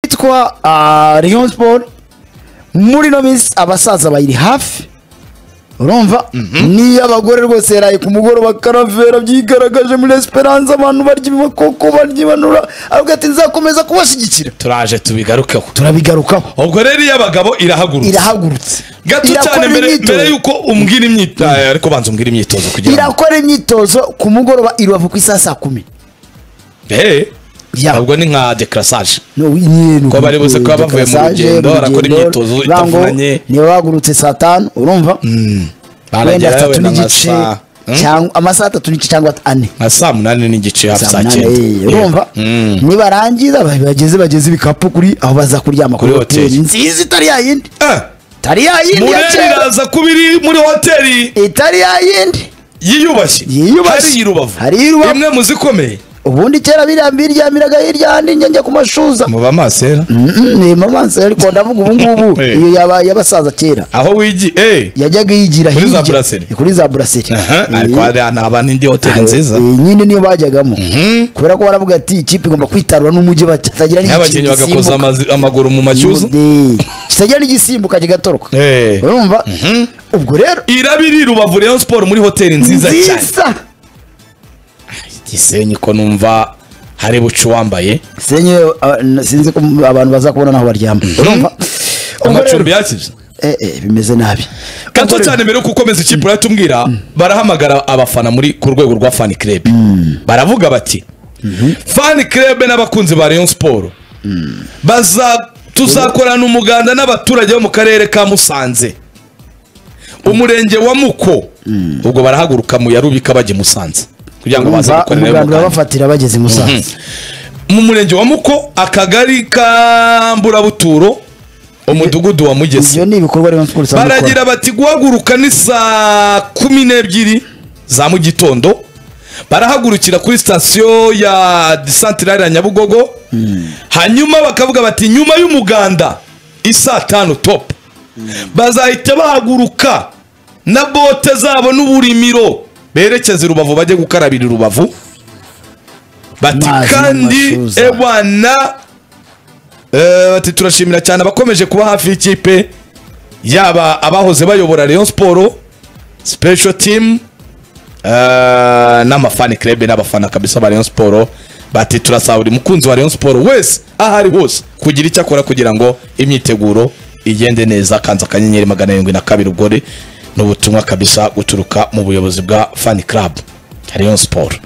yitwa ah, Rayon Sport muri ino minsi abasaza bayiri hafi urumva niyo abagore rwose yaraye ku mugoroba karavera byigaragaje muri esperance abantu barya ibibakoko barya ibanura avuga ati nzakomeza kubashyigikira turaje tubigarukeho turabigarukaho ubwo rero iyo abagabo irahagurutse irahagurutse gato cyane Irakora mbere imyitozo. mbere yuko umbwira imyitozo ariko banza umbwira imyitozo kugira ngo irakora imyitozo ku mugoroba i rubavu ku isaha saa kumi Eh, Ya. ntabwo ni nka decrassage ko Kuba bari buze kuba bavuye mu rugendo, barakora imyitozo itavunanye. niba bagurutse saa tanu urumva wenda baragera atatu wenda nka n'igice saa Hmm? cyangwa amasaha atatu n'igice cyangwa ane nka saa munani n'igice hafi Saa saa munani, cyenda eh, urumva Mm. nibarangiza bageze bageze ibikapu kuri aho baza kuryama Kuri hoteli. nziza itari yayindi Eh, itari yayindi ya Mureri kera iraza kuba iri muri hoteli itari yayindi yiyubashye Yiyubashye. hari i rubavu Hari i Rubavu. imwe mu zikomeye ubundi kera biriya biryamiraga hirya ahandi njya njya ku mashuza muba masera nimamansi ariko ndavuga ubu ngubu Eh. iyo yaba- y'abasaza kera aho wigi eh yajyaga yigira Kuri za hirya. brasserie. kuri za buraseri aha, ariko hariya naba n'indi hoteli nziza nyine niyo bajyagamo kubera ko baravuga ati ikipe igomba kwitarura n'umujyi batagira n'abakinnyi bagakoza n'igisimbuka amazi- amaguru mu macyuzu Yode. kitagira n'igisimbuka kigatoroka Eh. urumva ubwo rero irabiri rubavu rayon siporo muri hoteli nziza cyane nziza gisenyi ko numva hari bucu wambaye senye sinzi ko abantu baza kubona naho baryama urumva Ubwo rero- amacumbi yakije Eh, eh, bimeze nabi gato Ubwo rero- cyane mbere yo gukomeza ikipe uratubwira barahamagara abafana muri ku rwego rwa fani kirebe baravuga bati fani kirebe n'abakunzi ba rayon siporo baza tuzakorana umuganda n'abaturage bo mu karere ka musanze umurenge wa muko ubwo barahaguruka mu yarubika bajya i musanze kugira ngo baze Urumva, gukorera umuganda umuganda urabafatira bageze i musanze mu murenge wa muko akagari ka mburabuturo umudugudu wa mugese ibyo ni ibikorwa rero twese baragira bati guhaguruka ni saa kumi n'ebyiri za mu gitondo barahagurukira kuri sitasiyo ya santirari ya nyabugogo hanyuma bakavuga bati nyuma y'umuganda isaa tanu topu bazahita bahaguruka na bote zabo n'uburimiro berekeze i rubavu bajye gukarabira i rubavu bati Amazi kandi n'amashyuza." ebana eh, bati turashimira cyane abakomeje kuba hafi y'ikipe yaba abahoze bayobora Rayon Sport special team eh, n'amafani club n'abafana kabisa ba Rayon Sport bati turasaba buri mukunzi wa Rayon Sport wese aho ari hose kugira icyo akora kugira ngo imyiteguro igende neza kanza akanyenyeri magana arindwi na kabiri ubwo ni ubutumwa kabisa guturuka mu buyobozi bwa fan club Rayon Sport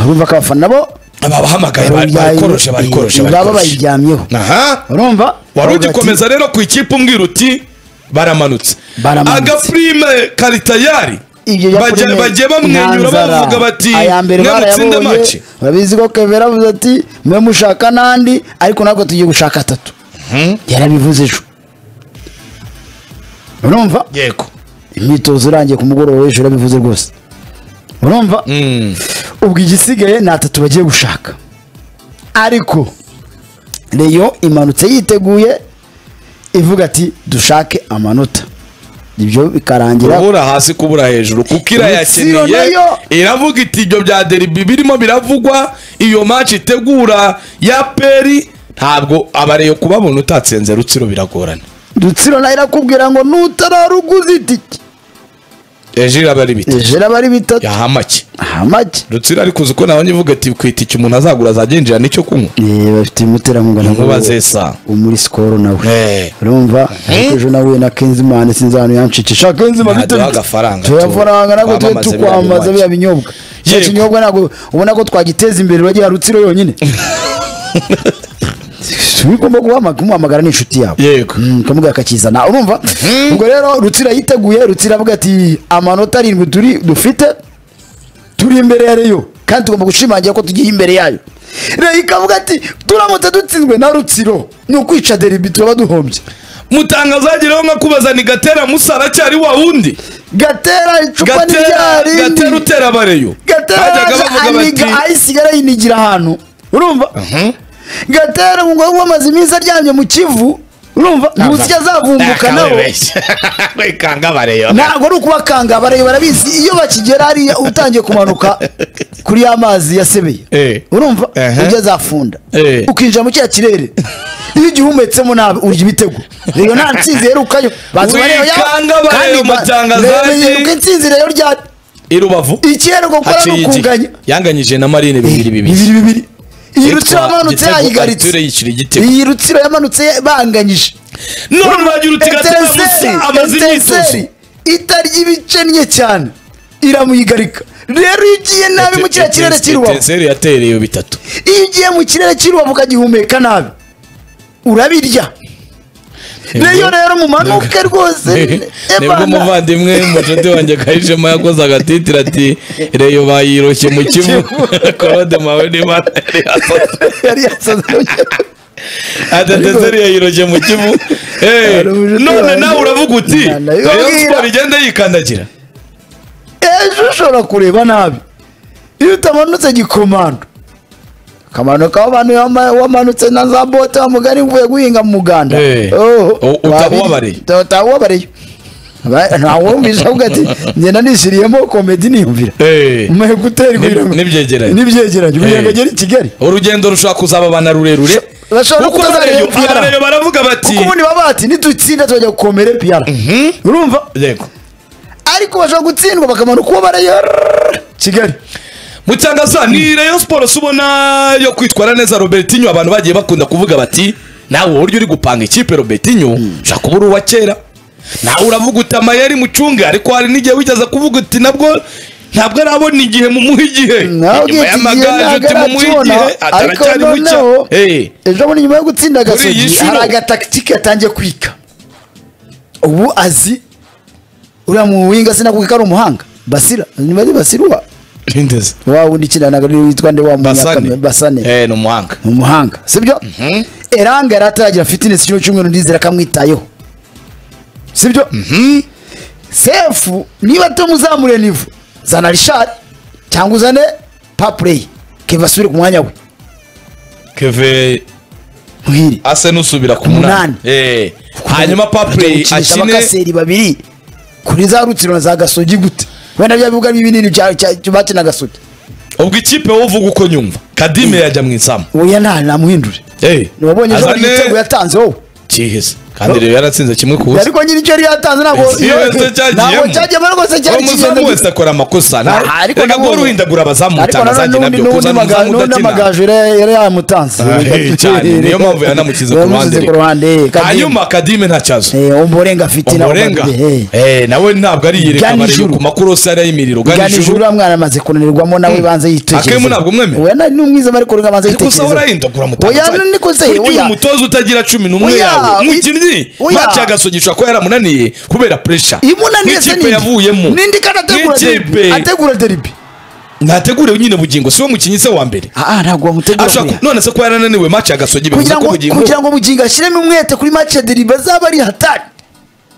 urumva ko abafana nabo aba bahamagaye bari- barikoroje barikoroje baba barikoroje bayiryamyeho aha urumva wari Baravuga ati, ugikomeza rero ku ikipe umbwira uti baramanutse Baramanutse. agapurime kari tayari ibyo bya bajya- Premier bajya bamwenyura ntanzara. bavuga bati aya mbere mwamutsinde barayabonye make urabizi ko kevera avuze ati mwe mushaka n'andi ariko natwe tugiye gushaka atatu yarabivuze ejo urumva yego imyitozo irangiye ku mugoroba w'ejo yarabivuze rwose urumva ubwo igisigaye ni atatu bagiye gushaka ariko reyo imanutse yiteguye ivuga ati dushake amanota ibyo bikarangira kubura hasi kubura hejuru kuko irayakeneye Rutsiro nayo. iravuga iti ibyo bya deribi birimo biravugwa iyo match itegura ya peri ntabwo abareyo kubabona utatsenze rutsiro biragorana dutsiro nayo irakubwira ngo nutararuguza itike ejo iraba ari biti ejo iraba ari bitatu yahamake aha make rutsiro ariko uzi ko nawe nyivuga ati ku itike umuntu azagura azagenjira nicyo kunywa Eh, bafite umuterankunga na Inkuba zesa. muri sikoro nawe Eh. urumva ariko ejo nahuye na kenzimana sinzi ahantu yanshikisha kenzimana Ntaduha bite- agafaranga, tuyafaranga ntabwo tujye twamamaze biriya tukwambaza biriya binyobwa. binyobwa cya Yego. kinyobwa ntabwo ubona ko twagiteza imbere uragira rutsiro yonyine tugomba guhamagara umuhamagara n'inshuti yawe Yego. Mm, ukamuga akakizana urumva ubwo rero rutsira yiteguye rutsira avuga ati amanota arindwi turi dufite turi imbere ya reyo kandi tugomba gushimangira ko tugiye imbere yayo reyo ikavuga ati turamutse dutsinzwe na rutsiro ni ukwica deribi turaba duhombye mutangazagiraho nka kubaza ni gatera musara cyari wa wundi gatera icupa gatera ntiryarindi gatera utera bareyo bajyaga bavuga bati gatera ayisigara yinigira ahantu urumva gatera ngo ubu amaze iminsi aryamye mu kivu urumva munsi azavumbuka nawe kangabareyo ntabwo ari ukubakanga barayo barabizi iyo bakigera hariya utangiye kumanuka kuri ya mazi yasebeye Eh. urumva Ehe. ujya azafunda Eh. ukinjira mu cya kirere iyo igihe umetsemo nabi urya ibitego rero nta ntsinzi herukayo bazi bareba ya- Wikanga ba- bareba umutangazaji. rero yiruka intsinzi rero rya i rubavu ikirere gukora ni haciye iki ukunganya yanganyije na marine bibiri bibiri bibiri bibiri iyi rutsiro Yitwa yamanutse Gitego, yayigaritse Arthur yishyura igitego iyi rutsiro yamanutse banganyije none wagira uti gatera musa Etincelle, amaze imyitozo Etincelle, itarya ibice nye cyane iramuyigarika rero iyo ugiye nabi mu kiriya kirere cy'irubavu etenseri yatereye bitatu iyo ugiye mu kirere cy'irubavu ukagihumeka nabi urabirya rero rero mu manuke rwose nibwo Emana. umuvandimwe mucuti wanjye kayijemo yakoze agatitira ati reyo bayiroshye mu kivu korode mawe n'imana yari yasohotse yari yasaze adatezeri yayiroshye mu kivu Eh, Hari umushuti none wanjye. nawe uravuga uti Imana reyo ibabwira. siporo igenda yikandagira ejo ushobora kureba nabi iyo utamanutse gikomando akamanuka w'abantu wama- wamanutse na za bote wa mugari mvuye guhinga mu muganda Eh, Oh, u- wabi- utawubabareye. uta- utawubabareye Ba- ntawumvisha avuga ati ngenda nishyiriyemo komedi niyumvira Eh. mwe gutera N'ib- igwira- n'ibyegeranyo. n'ibyegeranyo Eh. ubugira ngo agere i kigali urugendo rushobora kuzababana rurerure bashobora kuko kutazarebera abareyo PR. abareyo baravuga bati kuko ubundi baba bati nitutsinda tuzajya gukomere piyara urumva yego ariko bashobora gutsindwa bakamanuka uwo barayora kigali mutangaza ni reyo siporo si ubona yo kwitwara neza robertinho abantu bagiye bakunda kuvuga bati nawe uburyo uri gupanga ikipe robertinho ushobora kuba uri uwa kera nawe uravuga uti amayeri mucunge ariko hari n'igihe wigeze kuvuga uti nabwo ntabwo arabona igihe mumuha nawe igihe inyuma ugiye y'amagaju kigiye uti mumuhe ntagaracona igihe ariko ataracyari mucya noneho Eh, ejo bundi nyuma yo gutsinda iyi agasogi nshuro. hari agatakitike yatangiye kwika ubu azi uriya muwinga sinakubwira ko ari umuhanga basira nyuma ari basira uwa ntindeze wa wundi ikinanaga witwa nde wa basane munyakame basane Eh, ni umuhanga ni umuhanga sibyo eranga yari ataragira fitinesi icyumweru cy'umweru ndizera ko amwitayeho sibyo sefu niba tumuzamure nivu zana rishari cyangwa uzane papureyi keva asubire ku mwanya we keve muhire ase n'usubira ku Umunani. munani Eh, hanyuma papure Bajya gukinisha akine abakaseri babiri kuri za rutsiro na za gasogi gute wenda bya bibuga binini bya- cya- cya- bakina gasogi ubwo ikipe wowe uvuga uko nyumva kadime yajya mu izamu oya nta namuhindure Eh, ntiwabonye ejo bundi azane igitego yatanze wowe cyihese kandi rero yaratsinze kimwe ku busa ariko nyiri icyo yari yatanze ntabwo Iyo wese ntabwo cyagiyemo. cyagiyemo rwose cyari uwo muzamu kinyarwanda wese akora amakosa Ah, nta- ariko reka nanone- guhora uhindagura abazamu ariko mutangazaje nanone nabyo n'undi- kuza n'undi maga- n'umuzamu n'undi udakina amagaju yari yari yamutanze Ah, eh, cyane niyo mpamvu yanamushyize ku ruhande Yamushyize ku ruhande eh, Kadima. hanyuma kadime nta kibazo Eh, umurenga afite nawe umurenga Kadima, eh. Eh, nawe ntabwo ari yireka Gana abareba ijuru. ku makurosi ariya y'imiriro gana gana ijuru ijuru uriya mwana amaze kunanirwamo nawe banze yitegereza Akemu ntabwo mwemera? n'umwiza ariko uriya amaze ariko usaba yitegereza urahindagura oya mutangazaje niko se burya oya umutoza utagira cumi n'umwe Oya, yawe i- umukinnyi oya. maci yagasogisha ko yaramunaniye kubera puresha imunaniye se n'ikipe yavuyemo n'indi kandi ategura n'ikipe deribi ategura deribi ntategurewe nyine bugingo si we mukinnyi se wa mbere ah ah, ntabwo bamutegura ashaka kuriya ko- none se ko yarananiwe maci yagasogi bivuze kugira ko ngo bugingo kugira ngo mugingo ashyiremo umwete kuri match ya deribi azaba ari hatari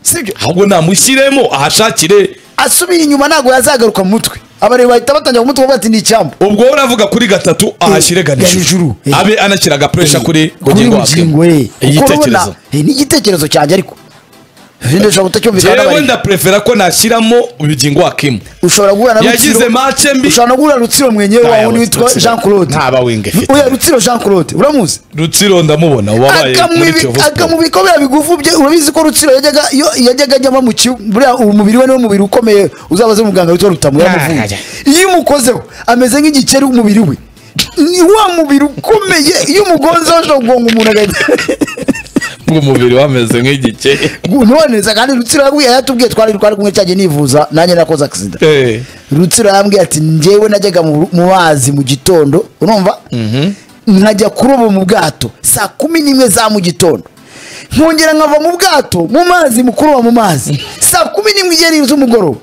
sibyo ahubwo namushyiremo ahashakire asubiye inyuma ntabwo yazagaruka mu mutwe abareba bahita batangira ku mutwe bavuga ati ni icyambu ubwo wowe uravuga kuri gatatu ahashyire Ganijuru, ganijuru eh. abe anashyiraga puresha kuri kuri bugingo bugingo wakwe ye kuko urabona igitekerezo eh, ni igitekerezo cyanjye ariko Ibindi ushobora kutacyumvikana jewe n'abari ndaprefera ko nashyiramo ubugingo wakimu ushobora guhura na yagize Rutsiro- match mbi. ushobora no guhura na rutsiro mwenyewe Nta wa yawe wundi witwa Rutsiro. jean claude Nta bawinga afite. oya rutsiro jean claude uramuzi rutsiro ndamubona wabaye muri Akamubi- kiyovu Sport. akamubiko biriya bigufu bye urabizi ko rutsiro yajyaga iyo yajyaga ajyamo mu kibu buriya umubiri we niwo mubiri ukomeye uzabaze umuganga witwa rutamu yaramuvuye iyo umukozeho ameze nk'igikeri umubiri we ni wa mubiri ukomeye iyo umugonzeho ashobora kugonga umuntu agahita ubwo umubiri wameze nk'igike noneza kandi rutsiro yabwiye yatubwiye twari twari kumwe cyagiye nivuza nanjye nakoze agisida Eh. rutsiro yambwiye ati njyewe najyaga mu mu mazi mu gitondo urumva nkajya kuroba mu bwato saa kumi n'imwe za mu gitondo nkongera nkava mu bwato mu mazi mu kuroba mu mazi saa kumi n'imwe igera z'umugoroba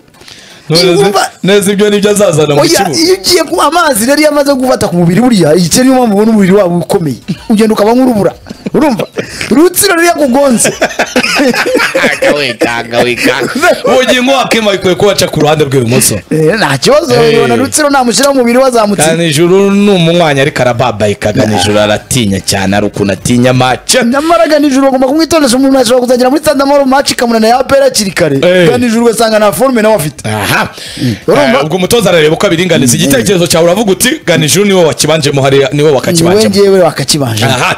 None se- Urumva neza ibyo nibyo azazana mu oya kibuga iyo ugiye ku amazi rero iyo amaze gufata ku mubiri buriya iki niyo mpamvu ubona umubiri wabo ukomeye ugenda ukaba nk'urubura urumva urutsiro ruriya kugonze wikanga wikanga ubugingo wakema bikwiye kubaca ku ruhande rw'ibumoso Eh, nta kibazo Eh. yabona rutsiro namushyira mu mubiri wazamutse kandi ijuru ni umunywanyi ariko arababayikaga nijoro aratinya cyane ari ukuntu atinya mace nyamara nijoro bagomba kumwitondesha umuntu ashobora kuzagera muri tandamoro maci ikamunana ya apera hakiri kare Eh. nijoro ugasanga nta forume nawe afite aha Urumva? Eh, ubwo umutoza arareba uko abiringaniza igitekerezo cyawe uravuga uti ganijuru niwe wakibanjemo hariya niwe niwe wakakibanjemo ngewe wakakibanje aha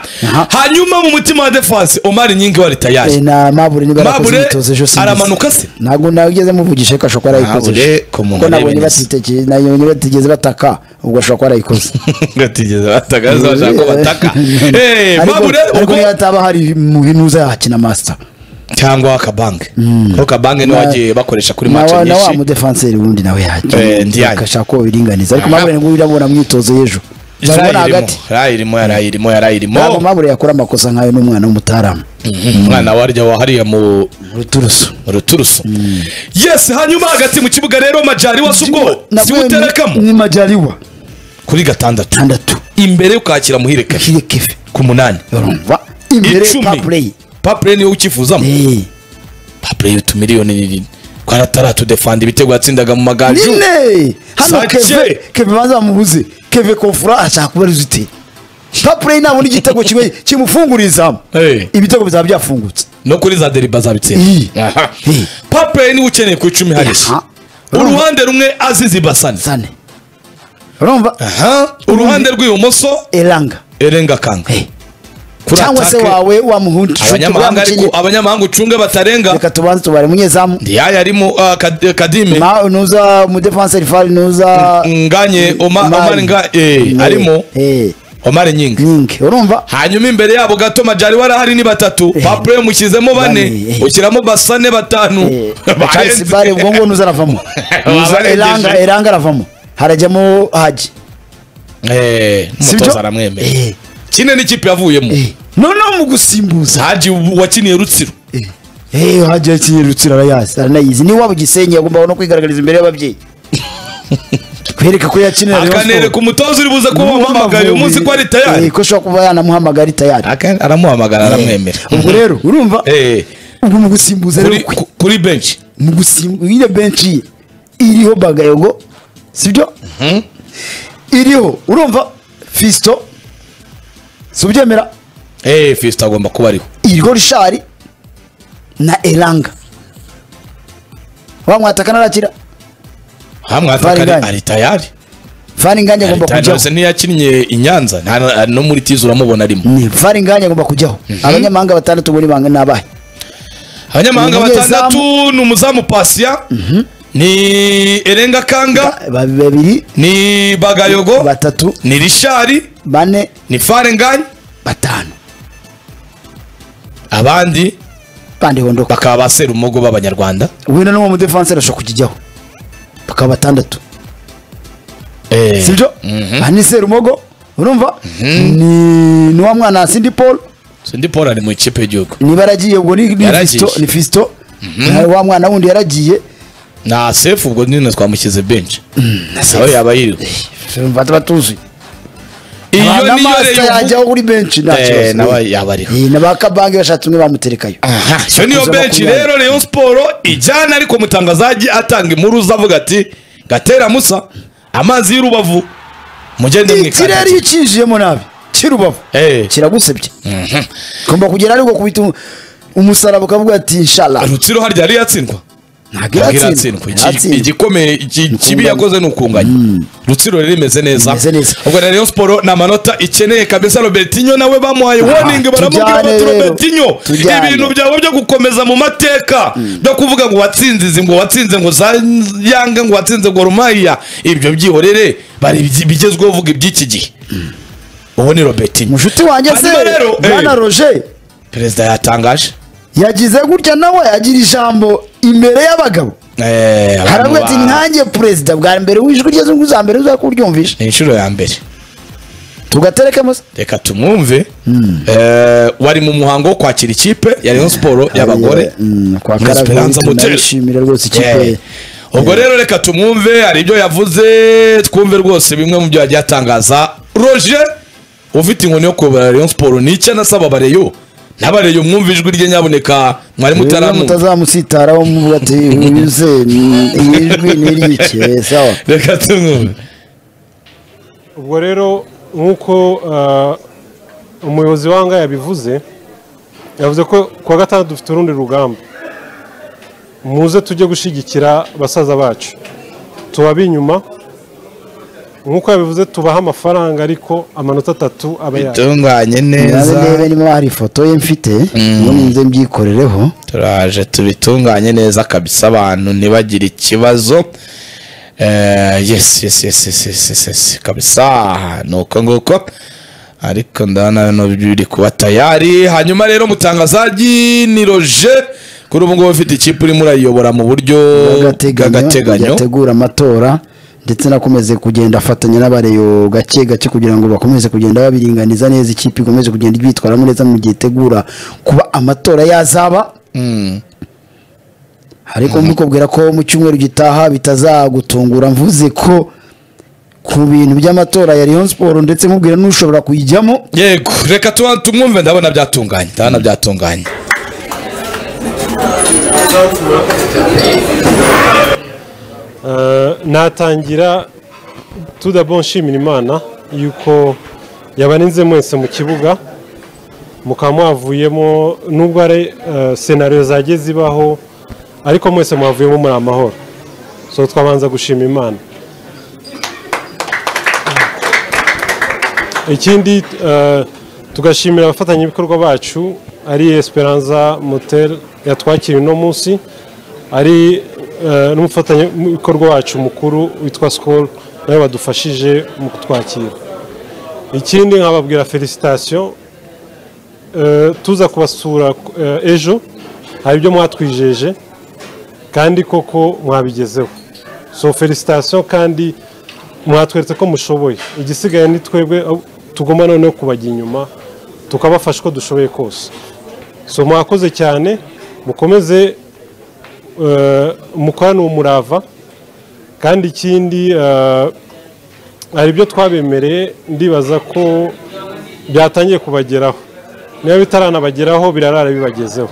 hanyuma mu mutima wa defense omari nyingi wari tayari na mabure niba yarakoze Mabure imyitozo ejo sinzi. aramanuka se? ntabwo nageze muvugije ko ashobora kuba yarayikoze Mabure, ejo. ku muntu Kuko nabonye arebe neza. batigeze nabonye batigeze bataka ubwo ashobora kuba yarayikoze gatigeze batagaza bashaka ko bataka Eh, Ariko- mabure ariko ubwo niyo hataba hari muhinuza yakina masita cyangwa akabanke kuko kabanke niwe wagiye bakoresha kuri na mace wa na wa nyinshi mudefanseri wundi nawe Eh, ndiyanye. yakina ashaka ko biringaniza ariko Aha. mabure ngo irabona myitozo y'ejo Yari Urabona irimo, hagati yari irimo yari irimo yari irimo ntabwo mabure yakora amakosa nk'ayo n'umwana w'umutaramu umwana warya wahariye mu ruturusu ruturusu yes hanyuma hagati mu kibuga rero majari wasi ubwo siwuterekamo ni majariwa kuri gatandatu tandatu imbere ukakira muhireka kiri kefe ku munani urumva imbere Icumi. papureyi papure niwe ukifuzamo Eh, papure y'utumiliyoni nini twaratara tudefanda ibitego yatsindaga mu magaju nine hano Sake. keve keve banza bamubuze keve kofura ashaka kuba ruzite papureyi nabona igitego kimwe kimufungurira izamu Eh. ibitego bizaba byafungutse no kuri za deriba Eh. zabitsinda Aha. Eh. papure niwe ukeneye ku icumi harishya Aha. uruhande rumwe azizi basane sane urumva aha uruhande rw'ibumoso eranga erenga kanga Eh. kuri cyangwa se atake wawe wa muhungu abanyamahanga ariko abanyamahanga ucunge batarenga reka tubanze tubare umunyezamu ndiyaya arimo ah, Kad- kadime Ma- nuza umudefanseri fari nuza nganye Oma- Omari. omar nga eh, Eh, arimo eh, omar nyinga nyingi urumva hanyuma imbere yabo gato majari warahari ni batatu Eh. papure mushyizemo bane Bane, eh. ushyiramo basane batanu charles bare ubwo ngubu nuza aravamo nuza Wabarengeje. eranga eranga aravamo harajyamo haji Eh, sibyo? umutoza aramwemera Eh, kine n'ikipe yavuyemo eh. noneho mu gusimbuza haji wakiniye rutsiro Eh, eh, haji akirutsira arayazi aranayizi niba waba igisenyi agomba no kwigaragariza imbere y'ababyeyi kwereka ko yakinira Rayon akanereka Sports. umutoza uri buze kuba N'uwo wamuhamagaye uyu munsi ko ari Amavubi, eh, tayari ko ashobora kuba yanamuhamagara itayari Aka- aramuhamagara aramwemera ubwo rero urumva Eh, ubwo mu gusimbuza kuri- rero kwe- ku- kuri benshi mu gusimbuza iyo benshi ye iriho bagayego sibyo iriho urumva fisito si ubyemera Eh, fisito agomba kuba ariho iriho rishari na eranga wa mwataka narakira hamwe atakari Valingani. ari tayari fani ngange Ari agomba tayari kujyaho rwose ntiyakinnye i nyanza nta- nta- no muri tizi uramubona arimo Ni, fani ngange agomba kujyaho abanyamahanga batandatu muri banga ni abahe abanyamahanga Ni batandatu ni umuzamu pasiya ni erenga kanga Ba- babiri ni bagayogo batatu ni rishari bane ni farengani batanu abandi bande hondoka bakaba ba serumogo b'abanyarwanda wenda n'uwo mudefanseri ashobora kukijyaho bakaba batandatu sibyo ni serumogo urumva ni ni wa mwana sindi paul sindi paul ari mu ikipe y'igihugu niba yaragiye ubwo ni ni Yaragiye. fisito ni fisito Na wa mwana wundi yaragiye na sefu ubwo nyine twamushyize benshi na nawe sefu yaba yiriwe Urumva tuba tuzuye iyo Aba- niyo n'amasita rero yajyaho kuri benshi nta Eh, kibazo nawe yaba ariho Eh, na ba kabange bashatse umwe bamuterekayo iyo niyo Makumyabiri. benshi rero rayon siporo ijyana ariko mutangazaji atanga impuruza avuga ati gatera musa amazi y'urubavu mugende ikirere iyo mwikandagira ucyinjiyemo nabi kirubavu Eh. kiragusebye ugomba kugera ariko kubita umu- umusaraba ukavuga ati inshala rutsiro harya yari yatsindwa ntabwo Ntabwo iratsindwa iratsindwa Iki- Iratsinda. igikomeye iki- kibi yakoze ni ukunganya rutsiro rero imeze neza Imeze neza. ubwo na rayon siporo ni amanota ikeneye kabisa robertinho nawe bamuhaye warning baramubwira tujyane bati rero. robertinho Tujyane. ibintu byawe byo gukomeza mu mateka byo kuvuga ngo watsinze izi ngo watsinze ngo za yanga ngo watsinze ngo rumaya ibyo byihorere bari ibyi- bigezweho uvuga iby'iki gihe uwo ni robertinho mushuti wanjye se Hanyuma rero, eh. bwana roger perezida yatangaje yagize gutya nawe agira ijambo imbere y'abagabo Eh, abantu haravuga ati ba- nkanjye perezida bwa mbere w'ijwi ry'izungu za mbere uza kuryumvisha ni inshuro ya mbere tugaterekemo se reka tumwumve Eh, wari mu muhango wo kwakira ikipe ya rayon siporo y'abagore Mm, kwa Muri Karaveri Esperanza Moteri. tunabishimira rwose ikipe Yeah. ubwo rero reka tumwumve hari ibyo yavuze twumve rwose bimwe mu byo yagiye atangaza roje ufite inkoni yo kuyobora rayon siporo ni icyo anasaba abareyo n'abareyo mwumva ijwi rye nyaboneka mwari mutaramu mutazamusitaraho muvuga ati wize iyi jwi ni iry'iki Eh, sawa reka tumwumve ubwo rero nk'uko eh, umuyobozi wanga yabivuze yavuze ko ku wa gatandatu dufite urundi rugamba muze tujye gushyigikira basaza bacu tubabe inyuma nk'uko yabivuze tubaha amafaranga ariko amanota atatu aba yacu bitunganye nabe neza ndebe niba hari ifoto ye mfite ubundi nze mbyikoreraho turaje tubitunganye neza kabisa abantu ntibagire ikibazo Eh, yes yes yes yes yes yes yes kabisa ni uko nguko ariko ndabona no biri kuba tayari hanyuma rero mutangazaji ni roje kuri ubu ngubu ufite ikipe urimo urayiyobora mu buryo bw'agateganyo bw'agateganyo yategura amatora ndetse nakomeze kugenda afatanya n'abareyo gake gake kugira ngo bakomeze kugenda babiringaniza neza ikipe ikomeze kugenda ibyitwaramo neza mu gihe itegura kuba amatora yazaba ariko mbikubwira ko mu cyumweru gitaha bitazagutungura mvuze ko ku bintu by'amatora ya Rayon Sport ndetse mubwira n'ushobora kuyijyamo yego reka tuba- tumwumve ndabona byatunganye ndabona byatunganye Eh, natangira tudabo nshimira imana yuko yabarinze mwese mu kibuga mukaba mwavuyemo nubwo ari eh, senariyo zagiye zibaho ariko mwese mwavuyemo muri amahoro so twabanza gushima imana ikindi eh, tugashimira abafatanyabikorwa bacu ari esperanza motel yatwakiriye uno munsi ari eh, n'umufatanyabikorwa wacu mukuru witwa sikoro nawe badufashije mu kutwakira ikindi nkababwira felicitasiyo tuza kubasura eh, ejo hari ibyo mwatwijeje kandi koko mwabigezeho so felicitasiyo kandi mwatweretse ko mushoboye igisigaye ni twebwe aho tugomba noneho kubajya inyuma tukabafasha uko dushoboye kose so mwakoze cyane mukomeze eh, mukorane umurava kandi ikindi eh, hari ibyo twabemereye ndibaza ko byatangiye kubageraho niba bitaranabageraho birarara bibagezeho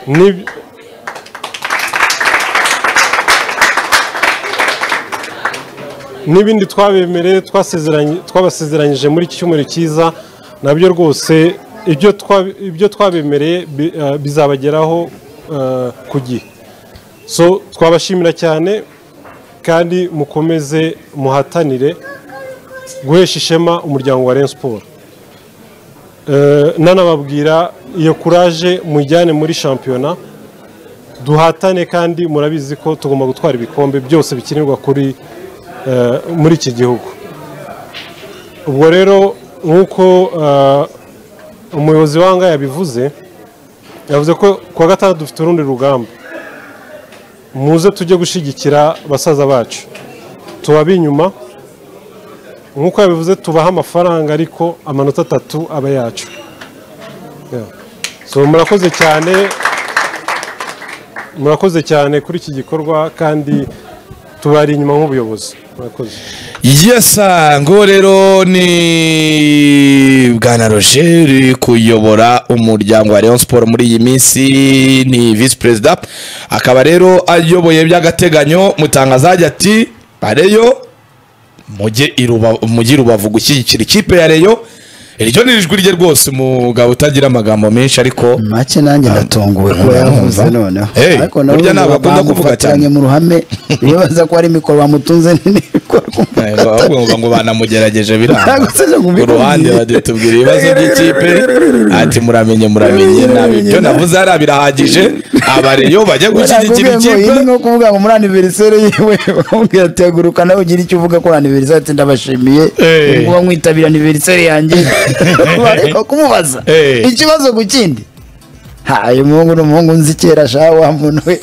Ni- n'ibindi twabemereye twasezeranye- twabasezeranyije muri iki cyumweru cyiza nabyo rwose ibyo twa- ibyo twabemereye bi- eh, bizabageraho eh, ku gihe so twabashimira cyane kandi mukomeze muhatanire guhesha ishema umuryango wa Rayon Sport Eh, nanababwira iyo kuraje mujyane muri shampiyona duhatane kandi murabizi ko tugomba gutwara ibikombe byose bikinirwa kuri eh, muri iki gihugu ubwo rero nk'uko eh, umuyobozi wanga yabivuze yavuze ko ku wa gatandatu dufite urundi rugamba muze tujye gushyigikira basaza bacu tubabe inyuma nk'uko yabivuze tubaha amafaranga ariko amanota atatu aba yacu Yeah. so murakoze cyane murakoze cyane kuri iki gikorwa kandi tubari inyuma nk'ubuyobozi murakoze yesa ngo rero ni bwana roger uri kuyobora umuryango wa leon siporo muri iyi minsi ni visi perezida akaba rero ayoboye by'agateganyo mutangazajya ati bareyo mujye i Ruba- mujye i rubavu gushyigikira ikipe ya reyo iryo ni ijwi rye rwose umugabo utagira amagambo menshi ariko make nanjye ndatunguwe kuba yavuze noneho Hey, burya ubu ntabwo akunda kuvuga bamufatanye cyane. mu ruhame bibaza ko ari mikoro bamutunze n'imikoro Ntabwo ahubwo ngo banamugerageje biranga Ntabwo se nakubwiye. ku ruhande badutubwira ibibazo by'ikipe ati muramenye muramenye nabi ibyo navuze hariya birahagije abareyo bajya gushyigikira ikipe ni nko kuvuga ngo muri aniveriseri yiwe bakamubwira ati haguruka nawe ugire icyo uvuga kuri aniveriseri ati ndabashimiye Eh. ni kuba nkwitabira aniveriseri yanjye bareba kumubaza Eh. ikibazo ku kindi haye umuhungu ni umuhungu nzi kera shaha wa muntu we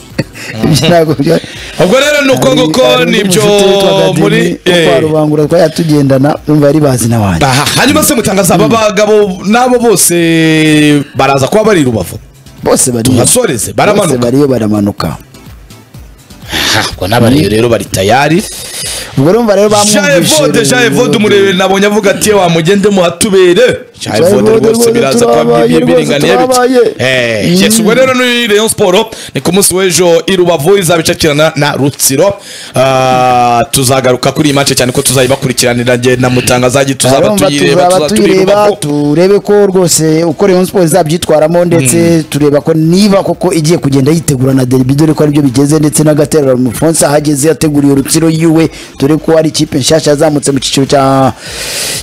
ibyo ntabwo byo- ubwo rero ni uko nguko nibyo muri eh. kwa rubangura twajya tugendana numva yari bazi na wanjye Aha, hanyuma se mutangaza aba bagabo n'abo bose baraza kuba bari i rubavu bose bariyo tuhasoreze bose baramanuka bariyo baramanuka ngo n'abariyo rero bari tayari ubwo urumva rero jaevode bamwumvise jaevode umurebe nabonye avuga ati "Yewe, wamugende muhatubere jaevode Jaevode rwose rwose biraza turabaye, kubiringaniye rwose turabaye. yes ubwo rero ni Rayon Sport ni ku munsi w'ejo i Rubavu izaba icakirana na Rutsiro Ah, tuzagaruka kuri iyi match cyane ko tuzayibakurikiranira njye na mutangazagi tuzaba Arumva tuyireba tuzaba tuzaba turi i tuyireba Rubavu turebe ko rwose uko Rayon Sports izabyitwaramo ndetse tureba ko niba koko igiye kugenda yitegura na derby dore ko aribyo bigeze ndetse n'agaterura mu Fonse ahageze yateguriye urutsiro yiwe dore ko ari ikipe nshyashya yazamutse mu cyiciro cya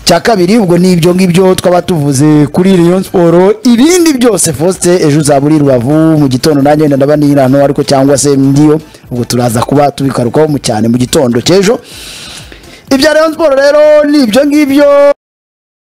cya kabiri ubwo ni ibyo ngibyo twaba tuvuze kuri Rayon Sport ibindi byose Foste ejo uzaba uri i Rubavu mu gitondo nanjye wenda ndaba ni hano ariko cyangwa se ndiyo ubwo turaza kuba tubikarukaho mu cyane mu gitondo cy'ejo ibya Rayon Sport rero ni ibyo ngibyo